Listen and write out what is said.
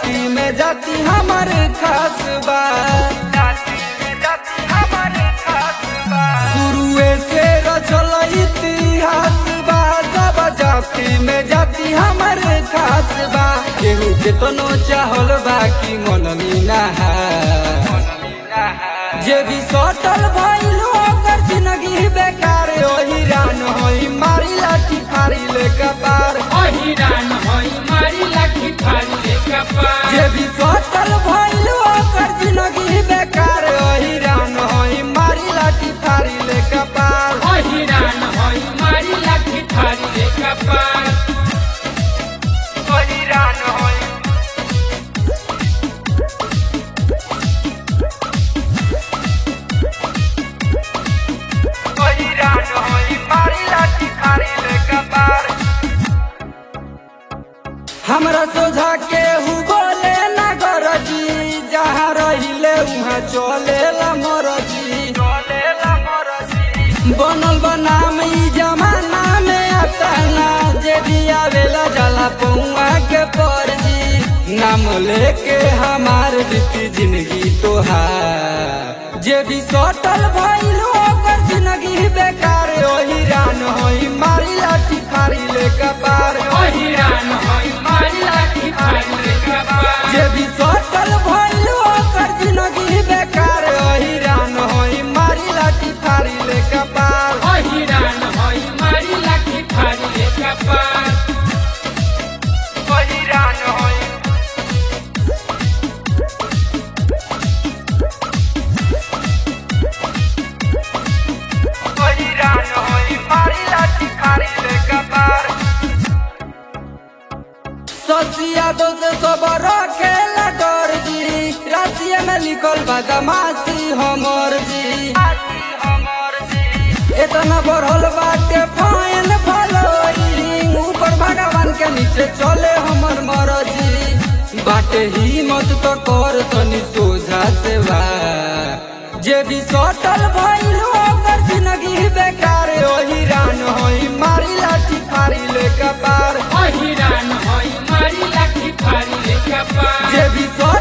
जाति में जाति हमर खास बा शुरुए से रचल इतिहास बा सब जाति में जाति हमर खास बा केहू केतनो चाहल बा कि मननी नहा जे भी सटल भइल ओकर जिंदगी बेकार ओही रान होई मारी लाठी फारी ले कपार अहिरान हई मारी लाठी फाड़ी ले कपार जे भी सटल भइल ओकर जिंदगी बेकार ओही रान होई मारी लाठी फारी ले कपार अहिरान हई मारी लाठी फाड़ी ले कपार ओही रान होई ओही रान होई मारी लाठी फारी ले कपार हमरा सोझा के हु बोले ना गरजी जहाँ रहिले उहाँ चले ला मरजी बनल बनाम ई जमाना में आता ना जे भी आवेला जाला पौआ के परजी नाम लेके हमार बीती जिंदगी तोहार जे भी सटल भइल ओकर जिंदगी बेकार ओही रान होई मारी लाठी फारी ले कपार अहिरान हई मारी लाठी फाड़ी ले कपार जे भी सटल भइल ओकर जिंदगी बेकार ओही रान होई मारी लाठी फारी ले कपार अहिरान हई मारी लाठी फाड़ी ले कपार ओही रान होई ओही रान होई मारी लाठी फारी ले कपार ससिया दो से सब रखेला डर जी राशिया में लिखल बदमाशी हमर जी इतना बढ़ल बाटे फाइन फॉलोइंग ऊपर भगवान के नीचे चले हमर मरजी बाटे हिम्मत तो कर तनी सोझा से बा जे भी सटल भइल ओकर जिंदगी बेकार ओही रान होई मारी लाठी फारी ले कपार अहिरान हई मारी लाठी फाड़ी ले कपार जे भी सटल